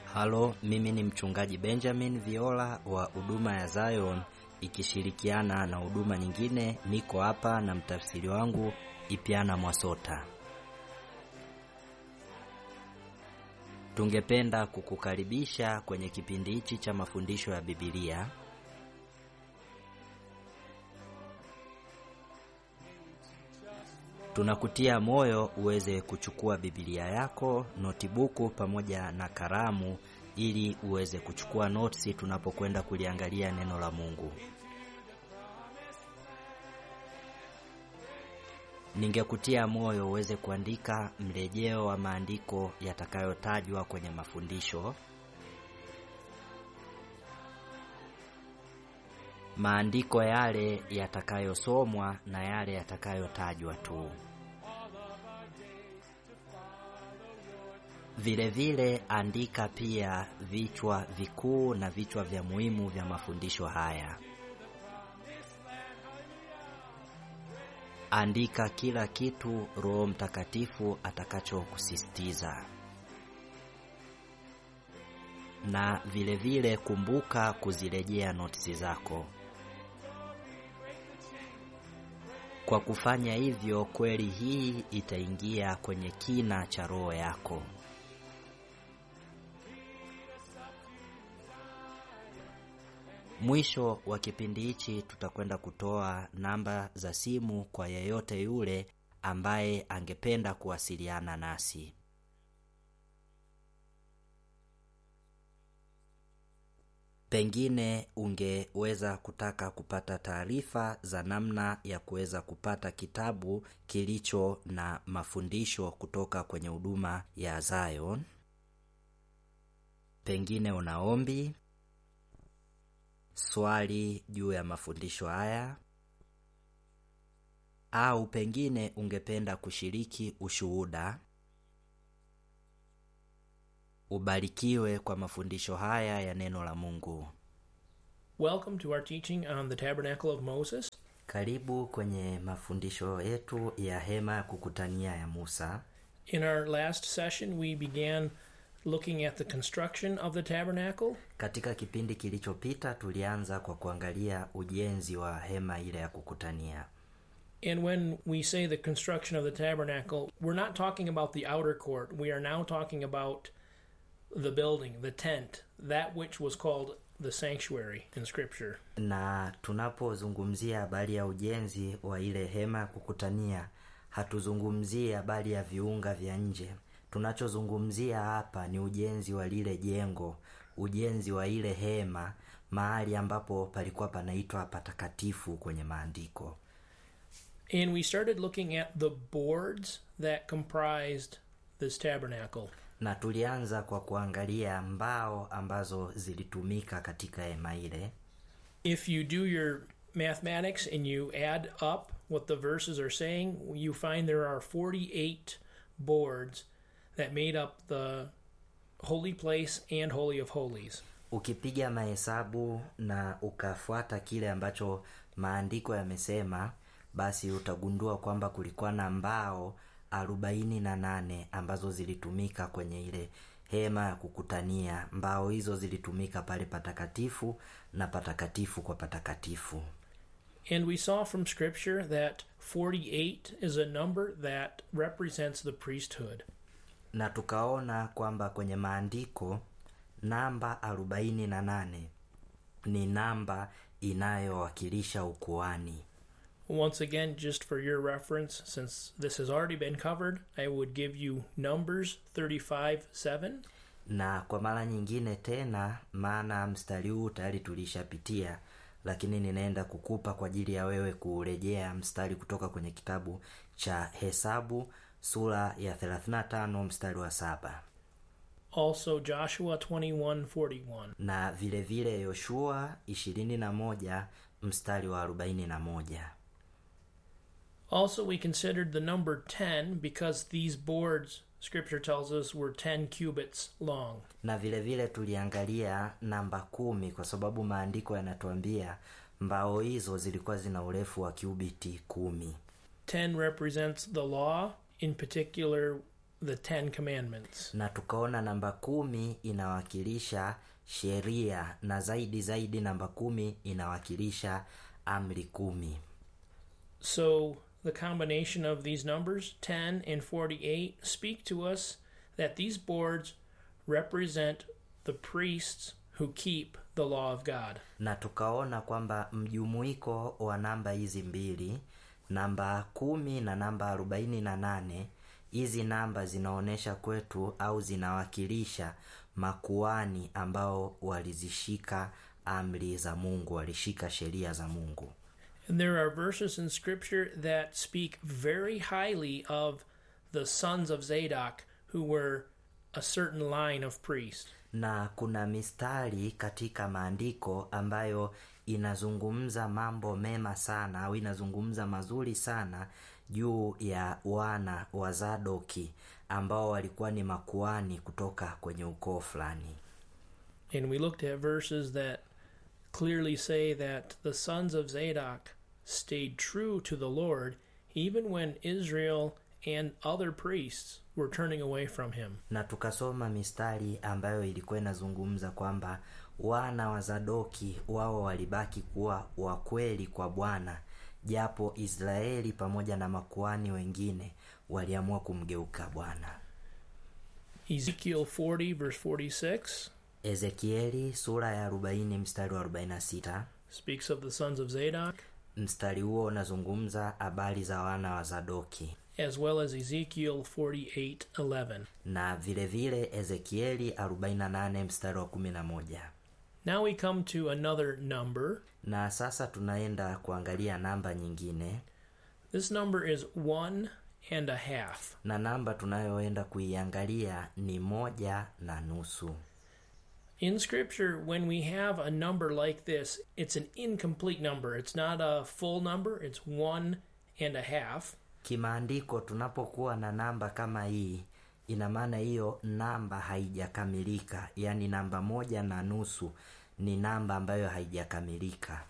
Halo, mimi ni mchungaji Benjamin Viola wa huduma ya Zion ikishirikiana na huduma nyingine. Niko hapa na mtafsiri wangu Ipiana Mwasota. Tungependa kukukaribisha kwenye kipindi hichi cha mafundisho ya Biblia. Tunakutia moyo uweze kuchukua Biblia yako, notibuku pamoja na kalamu ili uweze kuchukua notisi tunapokwenda kuliangalia neno la Mungu. Ningekutia moyo uweze kuandika mrejeo wa maandiko yatakayotajwa kwenye mafundisho. Maandiko yale yatakayosomwa na yale yatakayotajwa tu. Vile vile andika pia vichwa vikuu na vichwa vya muhimu vya mafundisho haya. Andika kila kitu Roho Mtakatifu atakachokusisitiza. Na vile vile kumbuka kuzirejea notisi zako. Kwa kufanya hivyo, kweli hii itaingia kwenye kina cha roho yako. Mwisho wa kipindi hichi tutakwenda kutoa namba za simu kwa yeyote yule ambaye angependa kuwasiliana nasi. Pengine ungeweza kutaka kupata taarifa za namna ya kuweza kupata kitabu kilicho na mafundisho kutoka kwenye huduma ya Zion. Pengine una ombi, swali juu ya mafundisho haya, au pengine ungependa kushiriki ushuhuda. Ubarikiwe kwa mafundisho haya ya neno la Mungu. Welcome to our teaching on the Tabernacle of Moses. Karibu kwenye mafundisho yetu ya hema ya kukutania ya Musa. In our last session, we began looking at the construction of the tabernacle, Katika kipindi kilichopita tulianza kwa kuangalia ujenzi wa hema ile ya kukutania. and when we say the construction of the tabernacle, we're not talking about the outer court. We are now talking about the building, the tent, that which was called the sanctuary in Scripture. Na tunapozungumzia habari ya ujenzi wa ile hema ya kukutania, hatuzungumzii habari ya viunga vya nje. Tunachozungumzia hapa ni ujenzi wa lile jengo, ujenzi wa ile hema, mahali ambapo palikuwa panaitwa patakatifu kwenye maandiko. And we started looking at the boards that comprised this tabernacle. Na tulianza kwa kuangalia mbao ambazo zilitumika katika hema ile. if you do your mathematics and you add up what the verses are saying, you find there are 48 boards that made up the holy place and holy of holies. Ukipiga mahesabu na ukafuata kile ambacho maandiko yamesema, basi utagundua kwamba kulikuwa na mbao arobaini na nane ambazo zilitumika kwenye ile hema ya kukutania. Mbao hizo zilitumika pale patakatifu na patakatifu kwa patakatifu. And we saw from scripture that 48 is a number that represents the priesthood. na tukaona kwamba kwenye maandiko namba arobaini na nane ni namba inayowakilisha ukuani. Once again, just for your reference, since this has already been covered, I would give you Numbers 35 7. Na kwa mara nyingine tena, maana mstari huu tayari tulishapitia, lakini ninaenda kukupa kwa ajili ya wewe kurejea mstari kutoka kwenye kitabu cha Hesabu sura ya 35 mstari wa saba Also, Joshua 21 41. na vile vile Yoshua 21 mstari wa 41. Also, we considered the number 10 because these boards, scripture tells us, were 10 cubits long. na vile vile tuliangalia namba kumi kwa sababu maandiko yanatuambia mbao hizo zilikuwa zina urefu wa kiubiti kumi 10 represents the law, in particular the Ten Commandments. na tukaona namba kumi inawakilisha sheria na zaidi zaidi namba kumi inawakilisha amri kumi So the combination of these numbers, 10 and 48, speak to us that these boards represent the priests who keep the law of God. na tukaona kwamba mjumuiko wa namba hizi mbili namba kumi na namba arobaini na nane hizi namba zinaonyesha kwetu au zinawakilisha makuani ambao walizishika amri za mungu walishika sheria za mungu And there are verses in Scripture that speak very highly of the sons of Zadok, who were a certain line of priests. na kuna mistari katika maandiko ambayo inazungumza mambo mema sana au inazungumza mazuri sana juu ya wana wa zadoki ambao walikuwa ni makuani kutoka kwenye ukoo fulani And we looked at verses that clearly say that the sons of Zadok stayed true to the Lord even when Israel and other priests were turning away from him. na tukasoma mistari ambayo ilikuwa inazungumza kwamba wana wa zadoki wao walibaki kuwa wakweli kwa bwana japo israeli pamoja na makuani wengine waliamua kumgeuka bwana Ezekiel 40, verse 46, ezekieli sura ya 40 mstari wa 46 speaks of the sons of Zadok, mstari huo unazungumza habari za wana wa zadoki as well as Ezekiel 48, 11. na vile vile ezekieli 48 mstari wa 11 Now we come to another number. na sasa tunaenda kuangalia namba nyingine This number is one and a half. na namba tunayoenda kuiangalia ni moja na nusu In Scripture, when we have a number like this, it's an incomplete number. It's not a full number, it's one and a half. kimaandiko tunapokuwa na namba kama hii ina maana hiyo namba haijakamilika yaani namba moja na nusu ni namba ambayo haijakamilika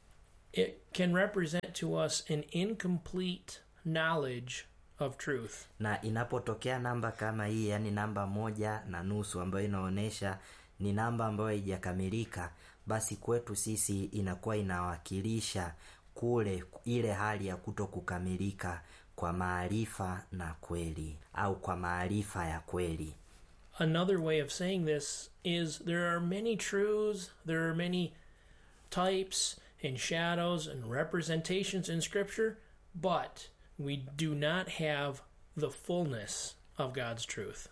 It can represent to us an incomplete knowledge of truth. na inapotokea namba kama hii yaani namba moja na nusu ambayo inaonyesha ni namba ambayo haijakamilika basi kwetu sisi inakuwa inawakilisha kule ile hali ya kuto kukamilika kwa maarifa na kweli au kwa maarifa ya kweli Another way of saying this is there are many truths, there are many types and shadows and representations in Scripture, but we do not have the fullness of God's truth.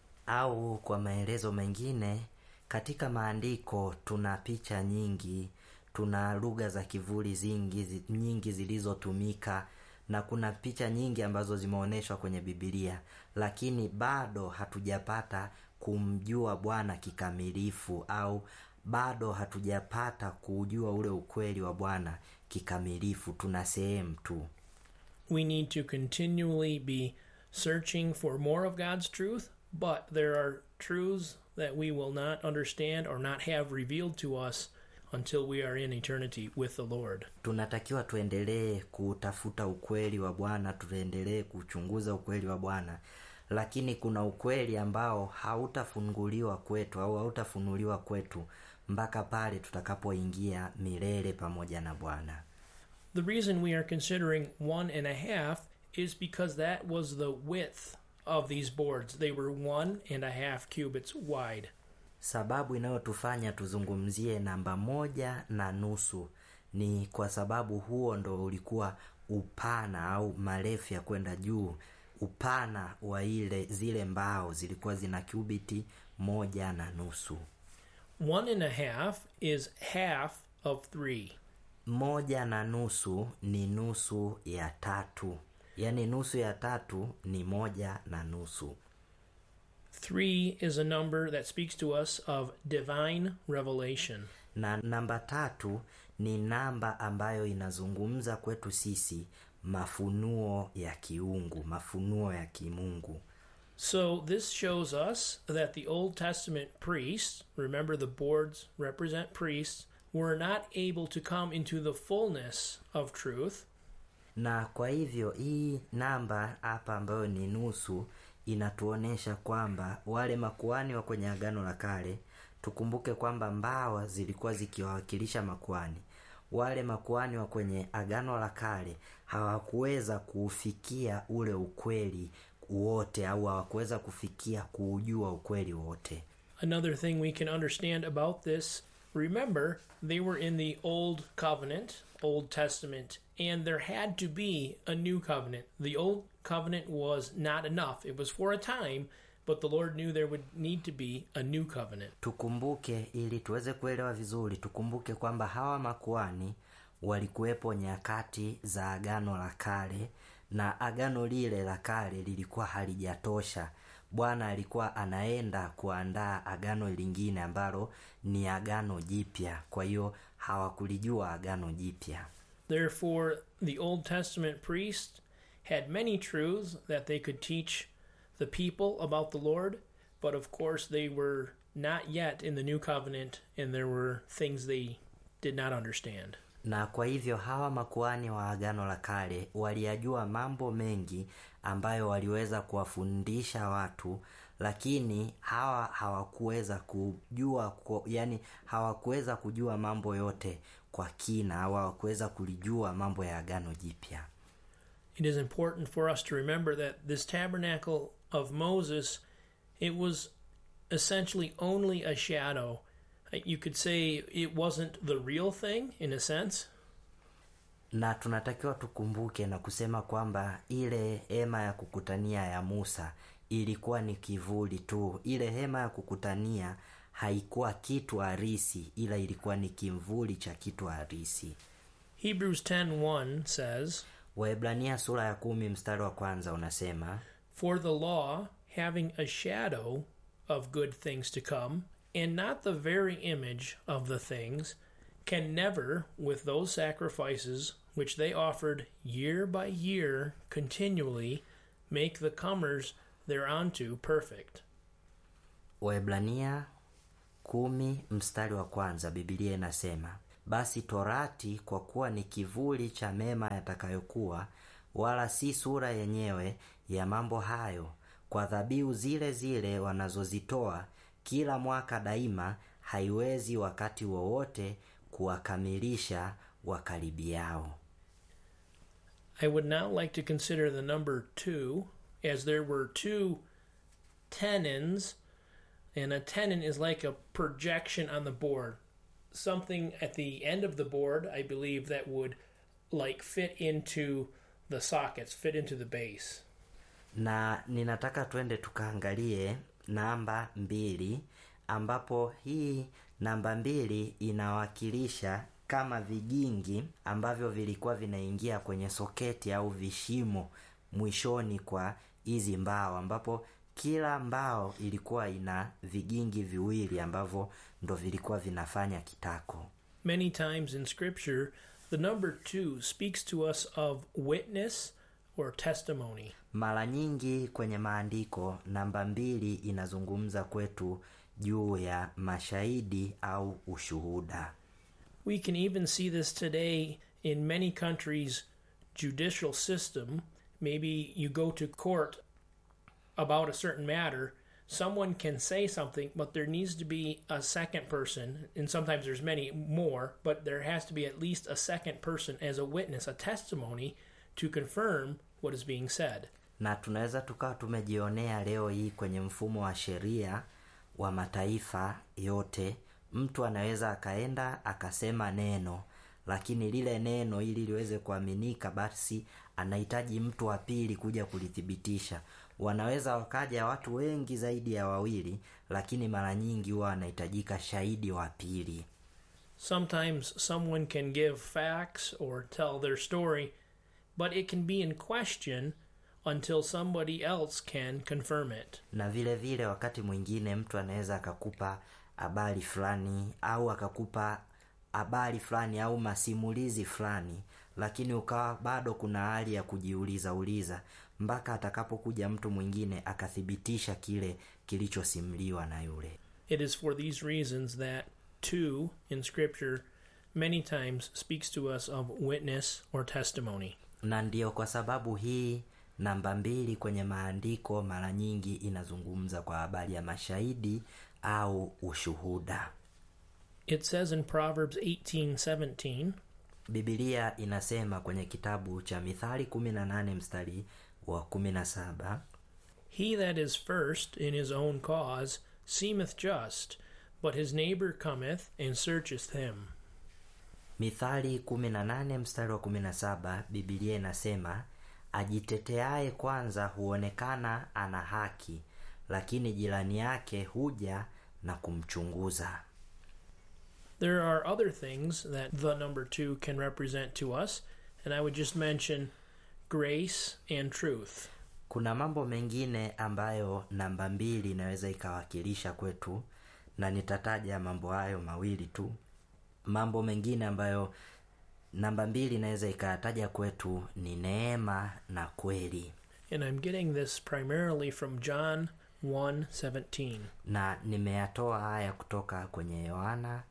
au kwa maelezo mengine katika maandiko tuna picha nyingi tuna lugha za kivuli zingi zi, nyingi zilizotumika na kuna picha nyingi ambazo zimeonyeshwa kwenye bibilia lakini bado hatujapata kumjua bwana kikamilifu au bado hatujapata kuujua ule ukweli wa bwana kikamilifu tuna sehemu tu We need to continually be searching for more of God's truth, but there are truths that we will not understand or not have revealed to us until we are in eternity with the Lord. tunatakiwa tuendelee kutafuta ukweli wa bwana tuendelee kuchunguza ukweli wa bwana lakini kuna ukweli ambao hautafunguliwa kwetu au hautafunuliwa kwetu mpaka pale tutakapoingia milele pamoja na bwana The reason we are considering one and a half is because that was the width of these boards. They were one and a half cubits wide. sababu inayotufanya tuzungumzie namba moja na nusu ni kwa sababu huo ndo ulikuwa upana au marefu ya kwenda juu upana wa ile zile mbao zilikuwa zina kubiti moja na nusu One and a half is half of three. moja na nusu ni nusu ya tatu yaani nusu ya tatu ni moja na nusu Three is a number that speaks to us of divine revelation. na namba tatu ni namba ambayo inazungumza kwetu sisi mafunuo ya kiungu mafunuo ya kimungu So this shows us that the Old Testament priests, remember the boards represent priests, were not able to come into the fullness of truth na kwa hivyo hii namba hapa ambayo ni nusu inatuonyesha kwamba wale makuani wa kwenye agano la kale tukumbuke kwamba mbawa zilikuwa zikiwawakilisha makuani wale makuani wa kwenye agano la kale hawakuweza kuufikia ule ukweli wote au hawakuweza kufikia kuujua ukweli wote Another thing we can understand about this remember, they were in the Old Covenant, Old Testament, and there had to be a new covenant. The Old Covenant was not enough, it was for a time, but the Lord knew there would need to be a new covenant. tukumbuke ili tuweze kuelewa vizuri tukumbuke kwamba hawa makuani walikuwepo nyakati za agano la kale na agano lile la kale lilikuwa halijatosha bwana alikuwa anaenda kuandaa agano lingine ambalo ni agano jipya kwa hiyo hawakulijua agano jipya Therefore, the Old Testament priest had many truths that they could teach the people about the Lord, but of course, they were not yet in the new covenant, and there were things they did not understand. na kwa hivyo hawa makuani wa agano la kale waliyajua mambo mengi ambayo waliweza kuwafundisha watu lakini hawa hawakuweza kujua ku- yani hawakuweza kujua mambo yote kwa kina au hawakuweza kulijua mambo ya agano jipya It is important for us to remember that this tabernacle of Moses, it was essentially only a shadow. You could say it wasn't the real thing in a sense, na tunatakiwa tukumbuke na kusema kwamba ile hema ya kukutania ya musa ilikuwa ni kivuli tu ile hema ya kukutania haikuwa kitu harisi ila ilikuwa ni kimvuli cha kitu harisi Hebrews 10:1 says, waebrania sura ya kumi mstari wa kwanza unasema For the law, having a shadow of good things to come, and not the very image of the things, can never, with those sacrifices which they offered year by year continually, make the comers thereunto perfect. waebrania kumi mstari wa kwanza bibilia inasema basi torati kwa kuwa ni kivuli cha mema yatakayokuwa wala si sura yenyewe ya mambo hayo kwa dhabihu zile zile wanazozitoa kila mwaka daima haiwezi wakati wowote kuwakamilisha wakaribiao I would now like to consider the number two, as there were two tenons, and a tenon is like a projection on the board. Something at the end of the board, I believe, that would like fit into the sockets, fit into the base. na ninataka twende tukaangalie namba mbili ambapo hii namba mbili inawakilisha kama vigingi ambavyo vilikuwa vinaingia kwenye soketi au vishimo mwishoni kwa hizi mbao ambapo kila mbao ilikuwa ina vigingi viwili ambavyo ndo vilikuwa vinafanya kitako Many times in Scripture, the number two speaks to us of witness or testimony. mara nyingi kwenye maandiko namba mbili inazungumza kwetu juu ya mashahidi au ushuhuda We can even see this today in many countries' judicial system. Maybe you go to court about a certain matter, someone can say something, but there needs to be a second person, and sometimes there's many more, but there has to be at least a second person as a witness, a testimony to confirm what is being said. na tunaweza tukawa tumejionea leo hii kwenye mfumo wa sheria wa mataifa yote mtu anaweza akaenda akasema neno lakini lile neno ili liweze kuaminika basi anahitaji mtu wa pili kuja kulithibitisha wanaweza wakaja watu wengi zaidi ya wawili lakini mara nyingi huwa anahitajika shahidi wa pili Sometimes someone can give facts or tell their story, but it can be in question until somebody else can confirm it. na vile vile wakati mwingine mtu anaweza akakupa habari fulani au akakupa habari fulani au masimulizi fulani lakini ukawa bado kuna hali ya kujiuliza uliza mpaka atakapokuja mtu mwingine akathibitisha kile kilichosimuliwa na yule It is for these reasons that two in Scripture many times speaks to us of witness or testimony. na ndiyo kwa sababu hii namba mbili kwenye maandiko mara nyingi inazungumza kwa habari ya mashahidi au ushuhuda It says in Proverbs 18:17, bibilia inasema kwenye kitabu cha mithali 18 mstari wa 17 He that is first in his own cause seemeth just, but his neighbor cometh and searcheth him. mithali 18 mstari wa 17 bibilia inasema ajiteteaye kwanza huonekana ana haki lakini jirani yake huja na kumchunguza There are other things that the number two can represent to us, and I would just mention grace and truth. kuna mambo mengine ambayo namba mbili inaweza ikawakilisha kwetu na nitataja mambo hayo mawili tu mambo mengine ambayo namba mbili inaweza ikayataja kwetu ni neema na kweli And I'm getting this primarily from John 1:17. na nimeyatoa haya kutoka kwenye yohana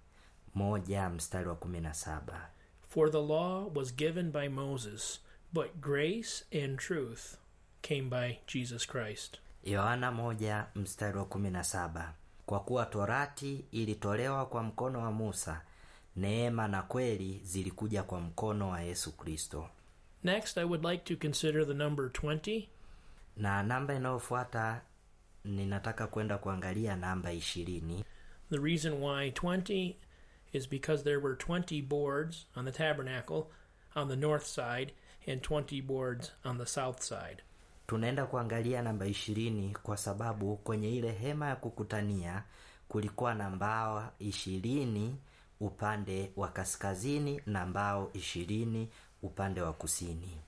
moja mstari wa kumi na saba For the law was given by Moses, but grace and truth came by Jesus Christ. yohana moja mstari wa kumi na saba kwa kuwa torati ilitolewa kwa mkono wa musa neema na kweli zilikuja kwa mkono wa yesu kristo Next, I would like to consider the number 20 na namba inayofuata ninataka kwenda kuangalia namba ishirini The reason why 20 is because there were 20 boards on the tabernacle on the north side and 20 boards on the south side. tunaenda kuangalia namba ishirini kwa sababu kwenye ile hema ya kukutania kulikuwa na mbao ishirini upande wa kaskazini na mbao ishirini upande wa kusini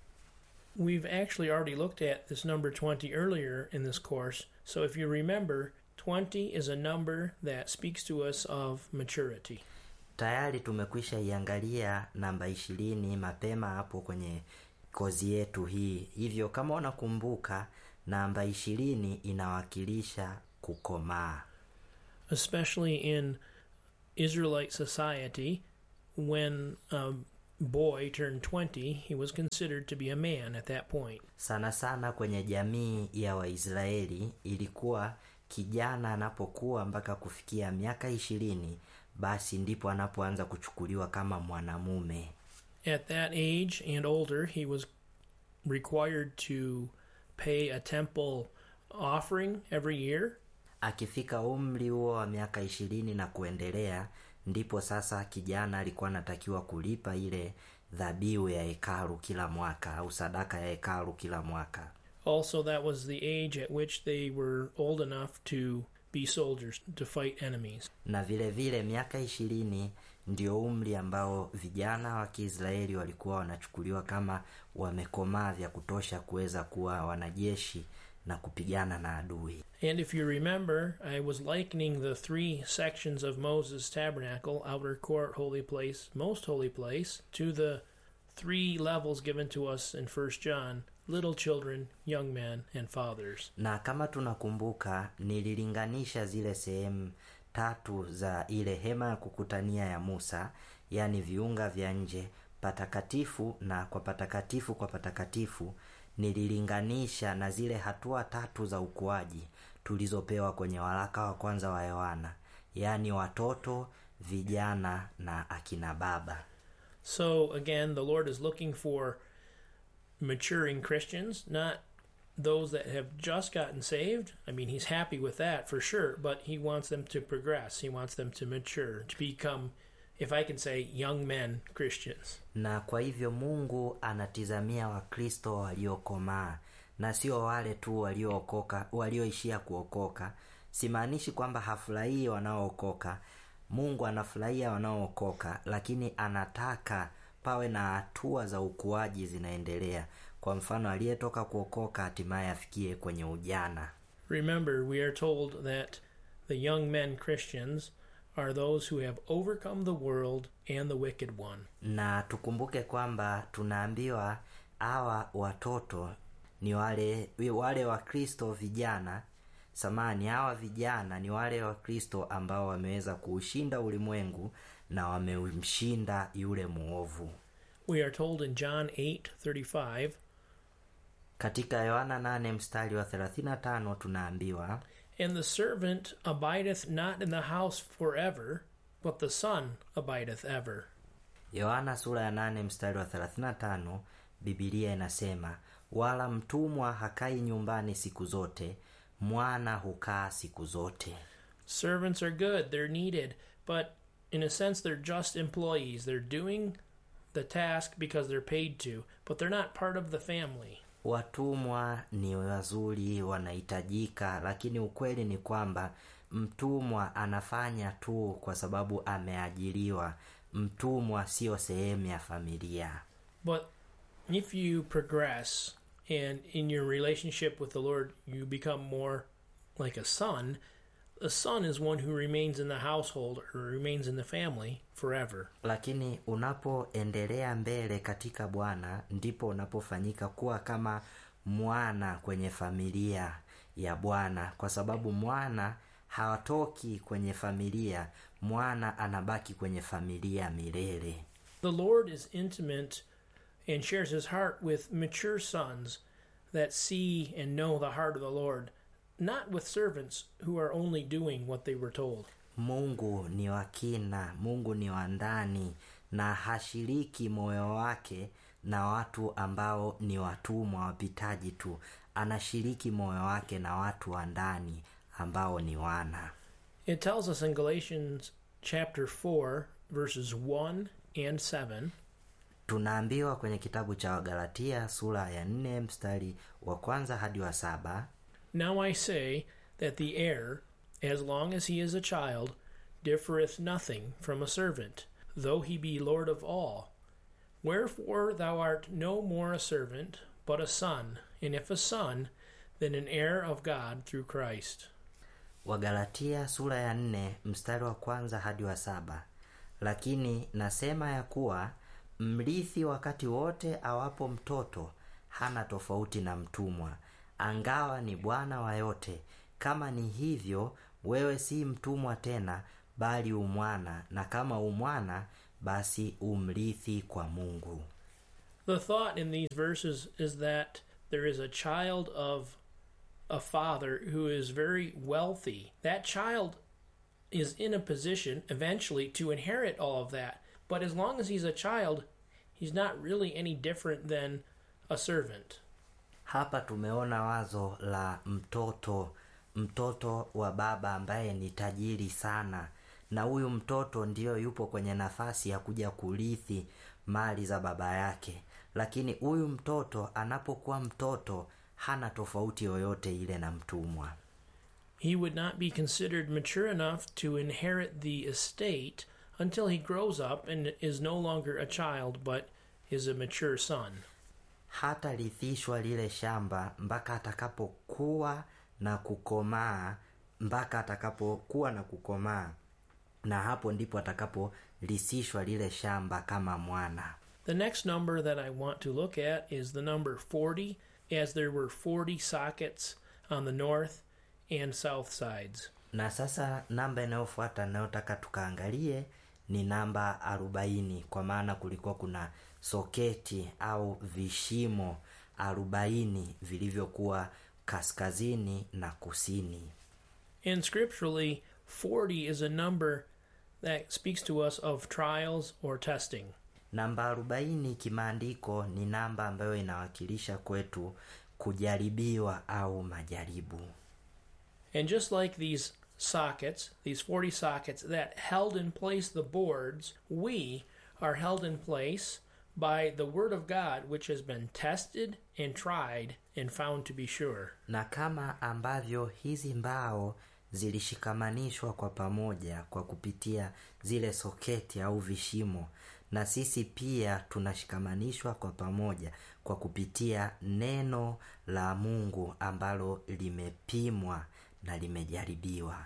We've actually already looked at this number 20 earlier in this course, so if you remember, 20 is a number that speaks to us of maturity. tayari tumekwisha iangalia namba ishirini mapema hapo kwenye kozi yetu hii hivyo kama unakumbuka namba ishirini inawakilisha kukomaa especially in Israelite society, when a boy turned 20, he was considered to be a man at that point. sana sana kwenye jamii ya waisraeli ilikuwa kijana anapokuwa mpaka kufikia miaka ishirini basi ndipo anapoanza kuchukuliwa kama mwanamume At that age and older, he was required to pay a temple offering every year, akifika umri huo wa miaka ishirini na kuendelea ndipo sasa kijana alikuwa anatakiwa kulipa ile dhabihu ya hekalu kila mwaka au sadaka ya hekalu kila mwaka Also, that was the age at which they were old enough to be soldiers to fight enemies. na vile vile miaka ishirini ndio umri ambao vijana wa kiisraeli walikuwa wanachukuliwa kama wamekomaa vya kutosha kuweza kuwa wanajeshi na kupigana na adui And if you remember, I was likening the three sections of Moses' tabernacle outer court, holy place, most holy place to the three levels given to us in 1 John little children, young men, and fathers. na kama tunakumbuka nililinganisha zile sehemu tatu za ile hema ya kukutania ya musa yaani viunga vya nje patakatifu na kwa patakatifu kwa patakatifu nililinganisha na zile hatua tatu za ukuaji tulizopewa kwenye waraka wa kwanza wa yohana yaani watoto vijana na akina baba So, again, the Lord is looking for maturing Christians, not those that have just gotten saved. I mean, He's happy with that for sure, but He wants them to progress. He wants them to mature, to become, if I can say, young men Christians. na kwa hivyo mungu anatizamia wakristo waliokomaa na sio wale tu waliookoka walioishia kuokoka simaanishi kwamba hafurahii wanaookoka mungu anafurahia wanaookoka lakini anataka pawe na hatua za ukuaji zinaendelea kwa mfano aliyetoka kuokoka hatimaye afikie kwenye ujana Remember, we are told that the young men Christians are those who have overcome the world and the wicked one. na tukumbuke kwamba tunaambiwa hawa watoto ni wale wale wakristo vijana samani hawa vijana ni wale wakristo ambao wameweza kuushinda ulimwengu na wamemshinda yule mwovu We are told in John 8:35, katika yohana 8 mstari wa 35 tunaambiwa And the servant abideth not in the house forever, but the Son abideth ever. yohana sura ya 8 mstari wa 35 bibilia inasema wala mtumwa hakai nyumbani siku zote mwana hukaa siku zote Servants are good, they're needed, but in a sense, they're just employees. They're doing the task because they're paid to, but they're not part of the family. watumwa ni wazuri wanahitajika lakini ukweli ni kwamba mtumwa anafanya tu kwa sababu ameajiriwa mtumwa siyo sehemu ya familia But if you progress and in your relationship with the Lord, you become more like a son, a son is one who remains in the household or remains in the family forever. lakini unapoendelea mbele katika bwana ndipo unapofanyika kuwa kama mwana kwenye familia ya bwana kwa sababu mwana hawatoki kwenye familia mwana anabaki kwenye familia milele The Lord is intimate and shares his heart with mature sons that see and know the heart of the Lord, not with servants who are only doing what they were told. mungu ni wa kina mungu ni wa ndani na hashiriki moyo wake na watu ambao ni watumwa wapitaji tu anashiriki moyo wake na watu wa ndani ambao ni wana It tells us in Galatians chapter 4, verses 1 and 7 tunaambiwa kwenye kitabu cha wagalatia sura ya nne mstari wa kwanza hadi wa saba Now I say that the heir, as long as he is a child, differeth nothing from a servant, though he be Lord of all. Wherefore thou art no more a servant, but a son, and if a son, then an heir of God through Christ. wagalatia sura ya nne mstari wa kwanza hadi wa saba lakini nasema ya kuwa mrithi wakati wote awapo mtoto hana tofauti na mtumwa angawa ni bwana wa yote kama ni hivyo wewe si mtumwa tena bali umwana na kama umwana basi umrithi kwa mungu The thought in these verses is that there is a child of a father who is very wealthy. That child is in a position eventually to inherit all of that. But as long as he's a child, he's not really any different than a servant. hapa tumeona wazo la mtoto mtoto wa baba ambaye ni tajiri sana na huyu mtoto ndiyo yupo kwenye nafasi ya kuja kurithi mali za baba yake lakini huyu mtoto anapokuwa mtoto hana tofauti yoyote ile na mtumwa He would not be considered mature enough to inherit the estate until he grows up and is no longer a child but is a mature son. hatarithishwa lile shamba mpaka atakapokuwa na kukomaa mpaka atakapokuwa na kukomaa na hapo ndipo atakaporisishwa lile shamba kama mwana The next number that I want to look at is the number 40, as there were 40 sockets on the north and south sides. na sasa namba inayofuata inayotaka tukaangalie ni namba arobaini kwa maana kulikuwa kuna soketi au vishimo arobaini vilivyokuwa kaskazini na kusini And scripturally, 40 is a number that speaks to us of trials or testing. namba arobaini kimaandiko ni namba ambayo inawakilisha kwetu kujaribiwa au majaribu And just like these sockets, these 40 sockets that held in place the boards, we are held in place by the Word of God, which has been tested and tried and found to be sure. na kama ambavyo hizi mbao zilishikamanishwa kwa pamoja kwa kupitia zile soketi au vishimo na sisi pia tunashikamanishwa kwa pamoja kwa kupitia neno la mungu ambalo limepimwa na limejaribiwa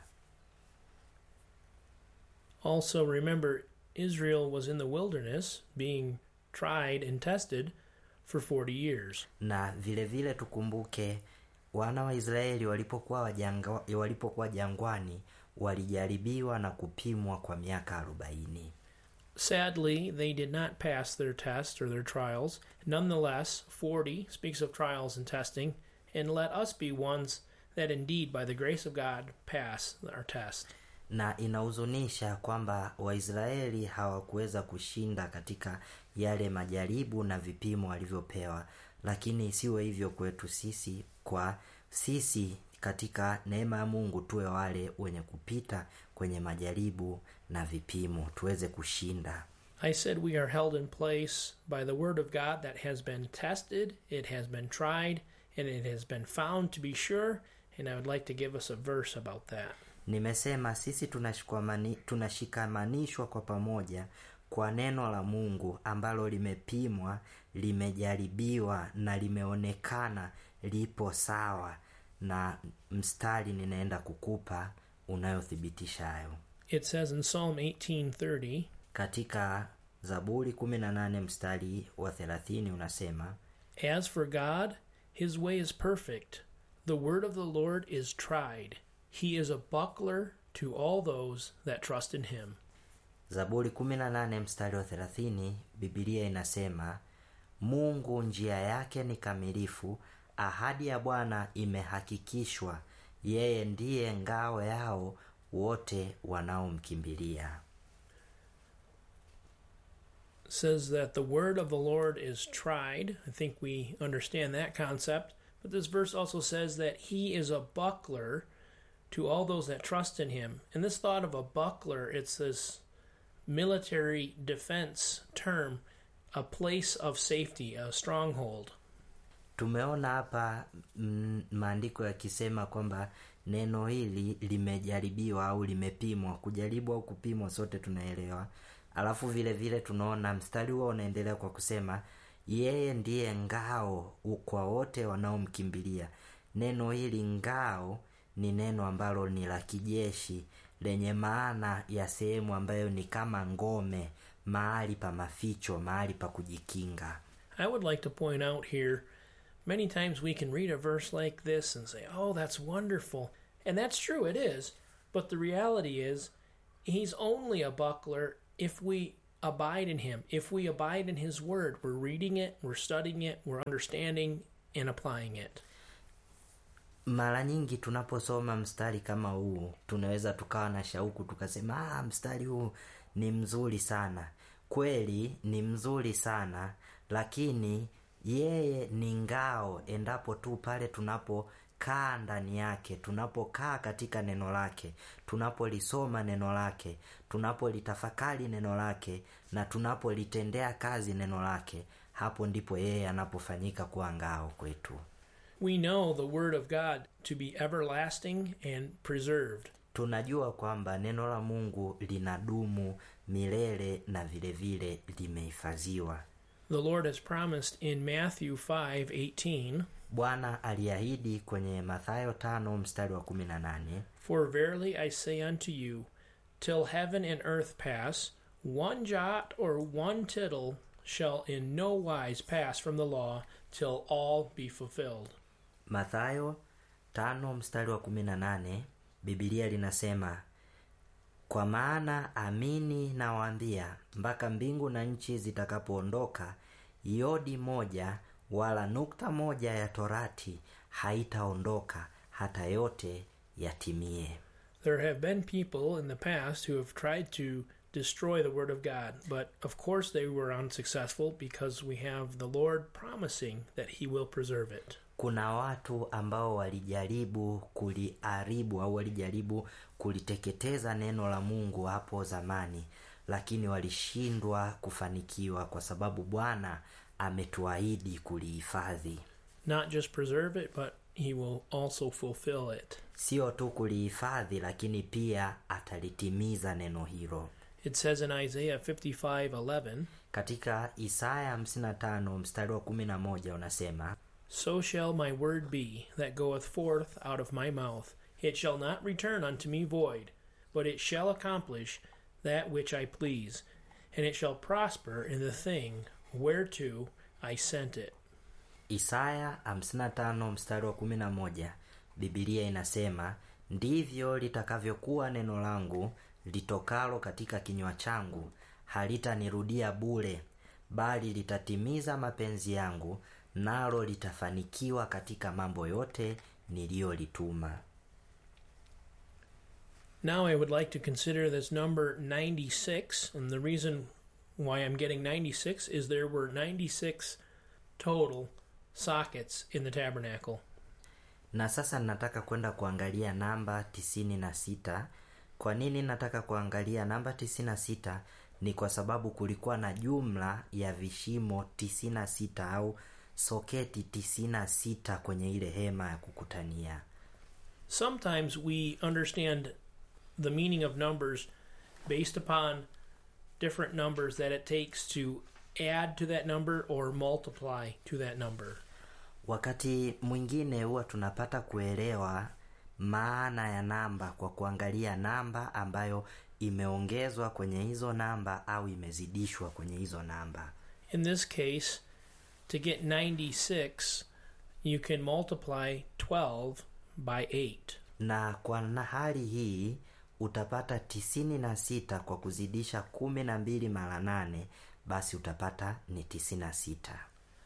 Also, remember, Israel was in the wilderness being tried and tested for 40 years. na vile vile tukumbuke wana wa israeli walipokuwa wajanga, walipokuwa jangwani walijaribiwa na kupimwa kwa miaka arobaini Sadly, they did not pass their test or their trials. Nonetheless, 40 speaks of trials and testing, and let us be ones that indeed, by the grace of God, pass our test. na inahuzunisha kwamba waisraeli hawakuweza kushinda katika yale majaribu na vipimo walivyopewa lakini isiwe hivyo kwetu sisi kwa sisi katika neema ya mungu tuwe wale wenye kupita kwenye majaribu na vipimo tuweze kushinda I said we are held in place by the Word of God that has been tested, it has been tried, and it has been found to be sure. And I would like to give us a verse about that. nimesema sisi tunashikamani- tunashikamanishwa kwa pamoja kwa neno la mungu ambalo limepimwa limejaribiwa na limeonekana lipo sawa na mstari ninaenda kukupa unayothibitisha hayo It says in Psalm 18:30, katika zaburi 18 mstari wa 30 unasema As for God, his way is perfect. The word of the Lord is tried. He is a buckler to all those that trust in him. zaburi 18 mstari wa 30 bibilia inasema mungu njia yake ni kamilifu ahadi ya bwana imehakikishwa yeye ndiye ngao yao wote wanaomkimbilia says that the word of the Lord is tried. I think we understand that concept. But this verse also says that he is a buckler to all those that trust in him. And this thought of a buckler, it's this military defense term, a place of safety, a stronghold. tumeona hapa mm, maandiko yakisema kwamba neno hili limejaribiwa au limepimwa kujaribu au kupimwa sote tunaelewa alafu vile vile tunaona mstari huo unaendelea kwa kusema yeye ndiye ngao u- kwa wote wanaomkimbilia neno hili ngao ni neno ambalo ni la kijeshi lenye maana ya sehemu ambayo ni kama ngome mahali pa maficho mahali pa kujikinga I would like to point out here many times we can read a verse like this and say, oh, that's wonderful. And that's true, it is. But the reality is, he's only a buckler if we abide in him. If we abide in his word, we're reading it, we're studying it, we're understanding and applying it. mara nyingi tunaposoma mstari kama huu tunaweza tukawa na shauku tukasema ah, mstari huu ni mzuri sana kweli ni mzuri sana lakini yeye ni ngao endapo tu pale tunapokaa ndani yake tunapokaa katika neno lake tunapolisoma neno lake tunapolitafakari neno lake na tunapolitendea kazi neno lake hapo ndipo yeye anapofanyika kuwa ngao kwetu We know the word of God to be everlasting and preserved. tunajua kwamba neno la mungu linadumu milele na vile vile limehifadhiwa The Lord has promised in Matthew 5:18, bwana aliahidi kwenye mathayo tano mstari wa kumi na nane For verily I say unto you, till heaven and earth pass, one jot or one tittle shall in no wise pass from the law till all be fulfilled. mathayo tano mstari wa kumi na nane bibilia linasema kwa maana amini nawaambia mpaka mbingu na nchi zitakapoondoka yodi moja wala nukta moja ya torati haitaondoka hata yote yatimie There have been people in the past who have tried to destroy the word of God, but of course they were unsuccessful because we have the Lord promising that he will preserve it. kuna watu ambao walijaribu kuliharibu au walijaribu kuliteketeza neno la mungu hapo zamani lakini walishindwa kufanikiwa kwa sababu bwana ametuahidi kulihifadhi Not just preserve it, but he will also fulfill it. sio tu kulihifadhi lakini pia atalitimiza neno hilo It says in Isaiah 55:11, katika isaya 55 mstari wa 11 unasema So shall my word be that goeth forth out of my mouth. It shall not return unto me void, but it shall accomplish that which I please, and it shall prosper in the thing whereto I sent it. Isaya 55 mstari wa 11 Biblia inasema ndivyo litakavyokuwa neno langu litokalo katika kinywa changu halitanirudia bure bali litatimiza mapenzi yangu nalo litafanikiwa katika mambo yote niliyolituma Now I would like to consider this number 96, and the reason why I'm getting 96 is there were 96 total sockets in the tabernacle. na sasa nataka kwenda kuangalia namba tisini na sita kwa nini nataka kuangalia namba tisini na sita ni kwa sababu kulikuwa na jumla ya vishimo tisini na sita au soketi tisini na sita kwenye ile hema ya kukutania Sometimes we understand the meaning of numbers based upon different numbers that it takes to add to that number or multiply to that number. wakati mwingine huwa tunapata kuelewa maana ya namba kwa kuangalia namba ambayo imeongezwa kwenye hizo namba au imezidishwa kwenye hizo namba In this case, to get 96, you can multiply 12 by 8. na kwa na hali hii utapata tisini na sita kwa kuzidisha kumi na mbili mara nane basi utapata ni tisini na sita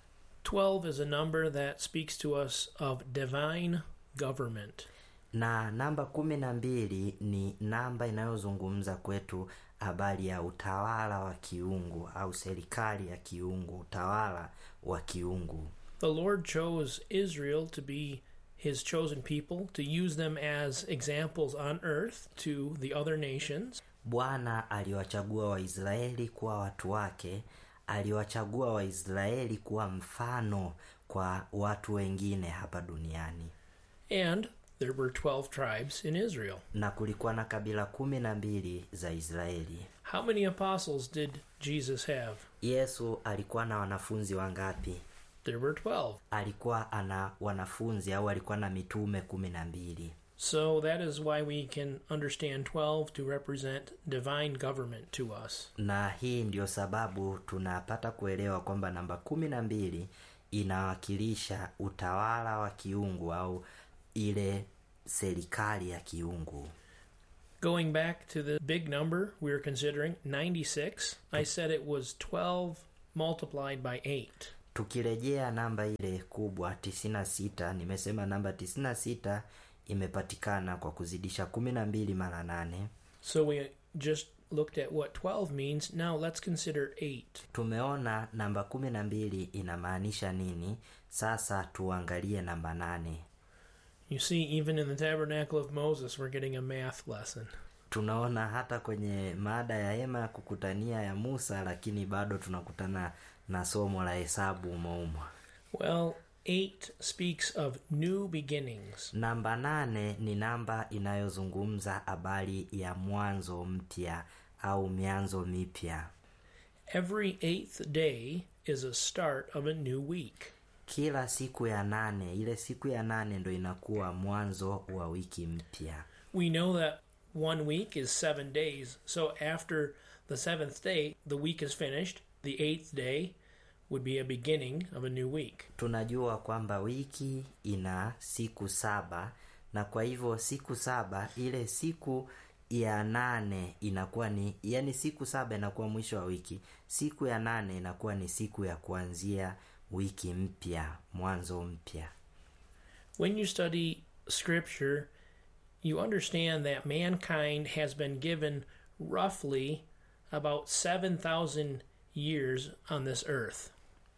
12 is a number that speaks to us of divine government. na namba kumi na mbili ni namba inayozungumza kwetu habari ya utawala wa kiungu au serikali ya kiungu utawala wa kiungu The Lord chose Israel to be his chosen people, to use them as examples on earth to the other nations. bwana aliwachagua waisraeli kuwa watu wake aliwachagua waisraeli kuwa mfano kwa watu wengine hapa duniani And there were 12 tribes in Israel. na kulikuwa na kabila kumi na mbili za israeli How many apostles did Jesus have? yesu alikuwa na wanafunzi wangapi There were 12. alikuwa ana wanafunzi au alikuwa na mitume kumi na mbili So that is why we can understand 12 to represent divine government to us. na hii ndio sababu tunapata kuelewa kwamba namba kumi na mbili inawakilisha utawala wa kiungu au ile serikali ya kiungu Going back to the big number we were considering, 96, I said it was 12 multiplied by 8. tukirejea namba ile kubwa 96 nimesema namba 96 imepatikana kwa kuzidisha kumi na mbili mara nane So we just looked at what 12 means. Now let's consider 8. tumeona namba kumi na mbili inamaanisha nini sasa tuangalie namba nane You see, even in the tabernacle of Moses, we're getting a math lesson. tunaona hata kwenye mada ya hema ya kukutania ya musa lakini bado tunakutana na somo la hesabu umoumo Well, 8 speaks of new beginnings. namba nane ni namba inayozungumza habari ya mwanzo mpya au mianzo mipya Every eighth day is a start of a new week. kila siku ya nane ile siku ya nane ndo inakuwa mwanzo wa wiki mpya We know that one week is seven days, so after the seventh day, the week is finished. The eighth day would be a beginning of a new week. tunajua kwamba wiki ina siku saba na kwa hivyo siku saba ile siku ya nane inakuwa ni yani siku saba inakuwa mwisho wa wiki siku ya nane inakuwa ni siku ya kuanzia wiki mpya mwanzo mpya When you study scripture, you understand that mankind has been given roughly about 7,000 years on this earth.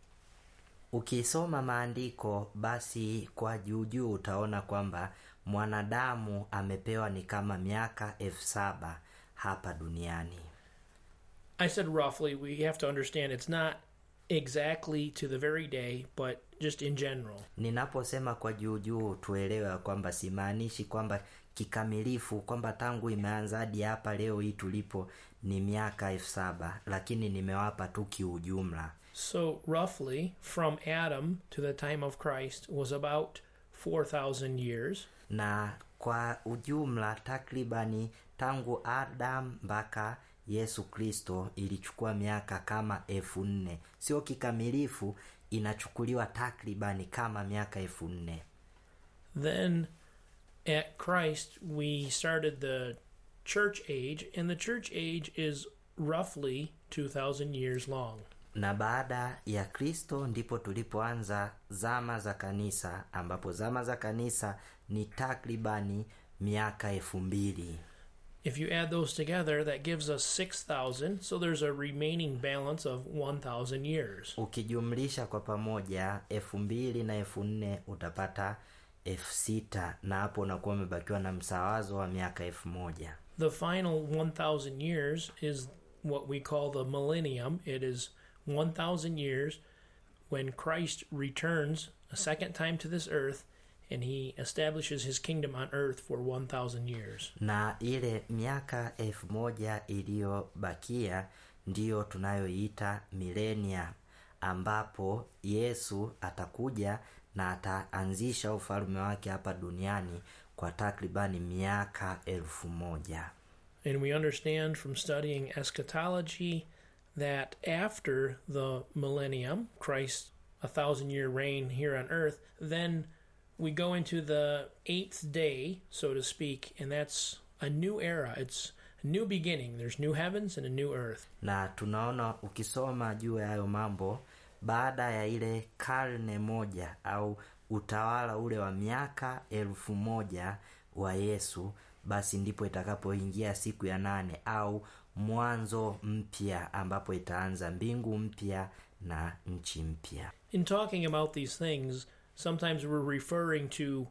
ukisoma maandiko basi kwa juujuu utaona kwamba mwanadamu amepewa ni kama miaka elfu saba hapa duniani I said roughly, we have to understand it's not exactly to the very day, but just in general. ninaposema kwa juujuu tuelewe ya kwamba simaanishi kwamba kikamilifu kwamba tangu imeanza hadi hapa leo hii tulipo ni miaka elfu saba lakini nimewapa tu kiujumla So, roughly, from Adam to the time of Christ was about 4,000 years. na kwa ujumla takribani tangu adam mpaka yesu kristo ilichukua miaka kama elfu nne sio kikamilifu inachukuliwa takribani kama miaka elfu nne Then, at Christ, we started the church age, and the church age is roughly 2,000 years long. na baada ya kristo ndipo tulipoanza zama za kanisa ambapo zama za kanisa ni takribani miaka elfu mbili If you add those together, that gives us 6,000, so there's a remaining balance of 1,000 years. ukijumlisha kwa pamoja elfu mbili na elfu nne utapata elfu sita na hapo unakuwa umebakiwa na msawazo wa miaka elfu moja The final 1,000 years is what we call the millennium. It is 1,000 years when Christ returns a second time to this earth and he establishes his kingdom on earth for 1,000 years. na ile miaka elfu moja iliyobakia ndiyo tunayoiita milenia ambapo yesu atakuja na ataanzisha ufalme wake hapa duniani kwa takribani miaka elfu moja And we understand from studying eschatology that after the millennium, Christ's a thousand year reign here on earth, then we go into the eighth day, so to speak, and that's a new era. It's a new beginning. There's new heavens and a new earth. na tunaona ukisoma juu ya hayo mambo baada ya ile karne moja au utawala ule wa miaka elfu moja wa yesu basi ndipo itakapoingia siku ya nane au mwanzo mpya ambapo itaanza mbingu mpya na nchi mpya In talking about these things, sometimes we're referring to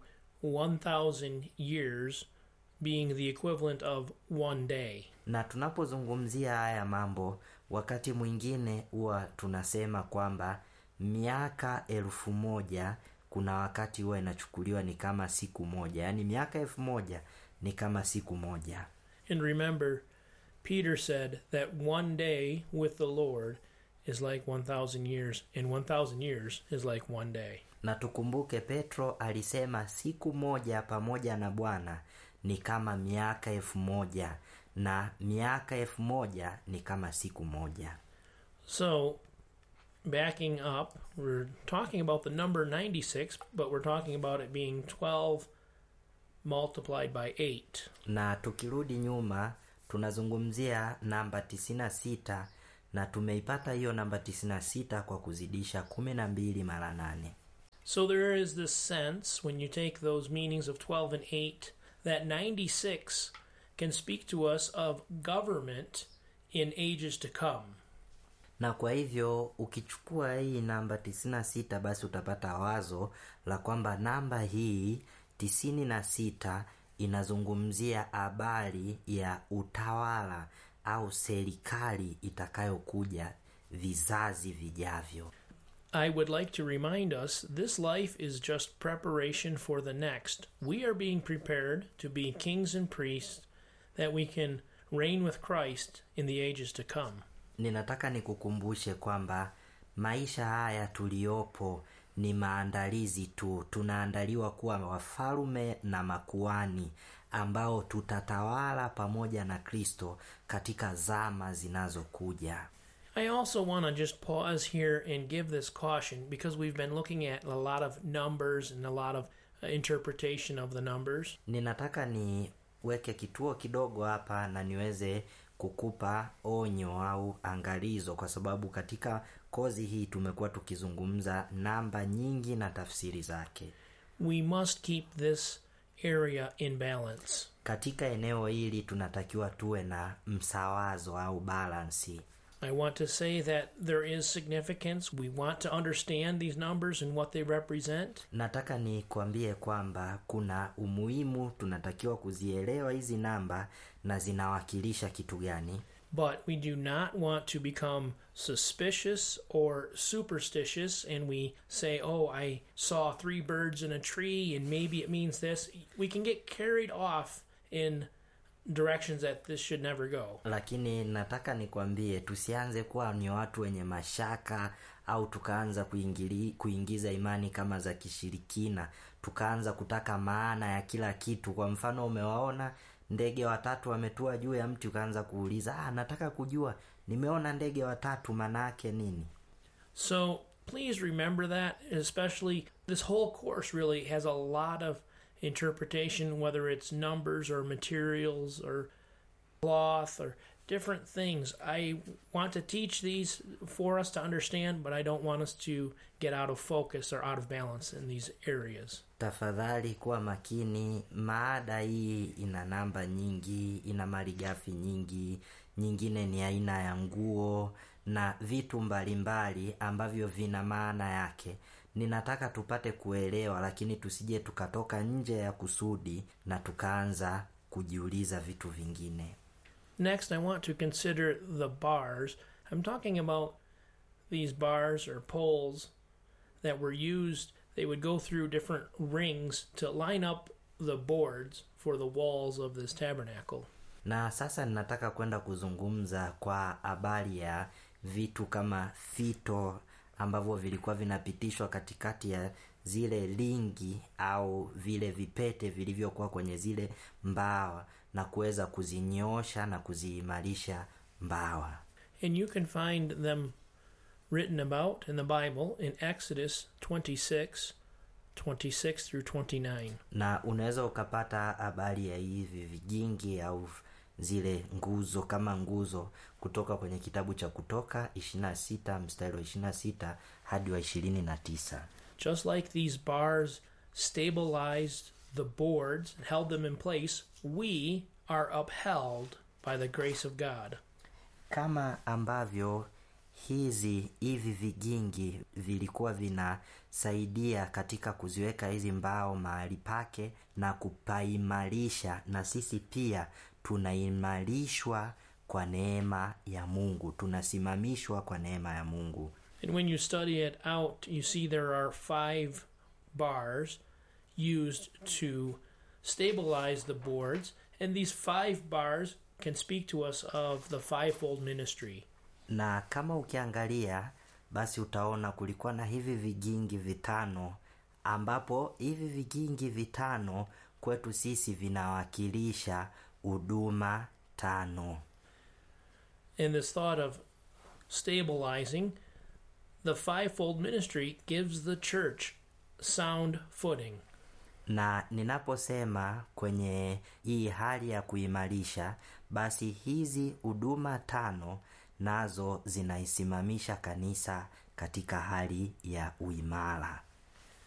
1,000 years being the equivalent of one day. na tunapozungumzia haya mambo wakati mwingine huwa tunasema kwamba miaka elfu moja kuna wakati huwa inachukuliwa ni kama siku moja yaani miaka elfu moja ni kama siku moja And remember, Peter said that one day with the Lord is like 1,000 years, and 1,000 years is like one day. na tukumbuke petro alisema siku moja pamoja na bwana ni kama miaka elfu moja na miaka elfu moja ni kama siku moja So, backing up, we're talking about the number 96, but we're talking about it being 12 multiplied by 8. na tukirudi nyuma tunazungumzia namba 96 na tumeipata hiyo namba 96 kwa kuzidisha 12 mara 8 So there is this sense, when you take those meanings of 12 and 8, that 96 can speak to us of government in ages to come. na kwa hivyo ukichukua hii namba 96 basi utapata wazo la kwamba namba hii 96 inazungumzia habari ya utawala au serikali itakayokuja vizazi vijavyo I would like to remind us this life is just preparation for the next. We are being prepared to be kings and priests that we can reign with Christ in the ages to come. ninataka nikukumbushe kwamba maisha haya tuliyopo ni maandalizi tu tunaandaliwa kuwa wafalume na makuani ambao tutatawala pamoja na kristo katika zama zinazokuja I also want to just pause here and give this caution because we've been looking at a lot of numbers and a lot of uh, interpretation of the numbers. ninataka niweke kituo kidogo hapa na niweze kukupa onyo au angalizo kwa sababu katika kozi hii tumekuwa tukizungumza namba nyingi na tafsiri zake We must keep this area in balance. katika eneo hili tunatakiwa tuwe na msawazo au balansi I want to say that there is significance. We want to understand these numbers and what they represent. nataka nikwambie kwamba kuna umuhimu tunatakiwa kuzielewa hizi namba na zinawakilisha kitu gani But we do not want to become suspicious or superstitious and we say, oh, I saw three birds in a tree and maybe it means this. We can get carried off in directions that this should never go. lakini nataka nikwambie tusianze kuwa ni watu wenye mashaka au tukaanza kuingili, kuingiza imani kama za kishirikina tukaanza kutaka maana ya kila kitu kwa mfano umewaona ndege watatu wametua juu ya mti ukaanza kuuliza ah, nataka kujua nimeona ndege watatu maana yake nini So please remember that, especially this whole course really has a lot of interpretation, whether it's numbers or materials or cloth or different things. I want to teach these for us to understand, but I don't want us to get out of focus or out of balance in these areas. tafadhali kuwa makini maada hii ina namba nyingi ina malighafi nyingi nyingine ni aina ya nguo na vitu mbalimbali ambavyo vina maana yake ninataka tupate kuelewa lakini tusije tukatoka nje ya kusudi na tukaanza kujiuliza vitu vingine Next, I want to consider the bars. I'm talking about these bars or poles that were used, they would go through different rings to line up the boards for the walls of this tabernacle. na sasa ninataka kwenda kuzungumza kwa habari ya vitu kama fito ambavyo vilikuwa vinapitishwa katikati ya zile lingi au vile vipete vilivyokuwa kwenye zile mbawa na kuweza kuzinyoosha na kuziimarisha mbawa And you can find them written about in the Bible in Exodus 26, 26 through 29. na unaweza ukapata habari ya hivi vijingi au zile nguzo kama nguzo kutoka kwenye kitabu cha kutoka 26 mstari wa 26 hadi wa 29 Just like these bars stabilized the boards and held them in place, we are upheld by the grace of God. kama ambavyo hizi hivi vigingi vilikuwa vinasaidia katika kuziweka hizi mbao mahali pake na kupaimarisha na sisi pia tunaimarishwa kwa neema ya mungu tunasimamishwa kwa neema ya mungu And when you study it out, you see there are five bars used to stabilize the boards, and these five bars can speak to us of the fivefold ministry. na kama ukiangalia basi utaona kulikuwa na hivi vigingi vitano ambapo hivi vigingi vitano kwetu sisi vinawakilisha huduma tano And this thought of stabilizing the fivefold ministry gives the church sound footing. na ninaposema kwenye hii hali ya kuimarisha basi hizi huduma tano nazo zinaisimamisha kanisa katika hali ya uimara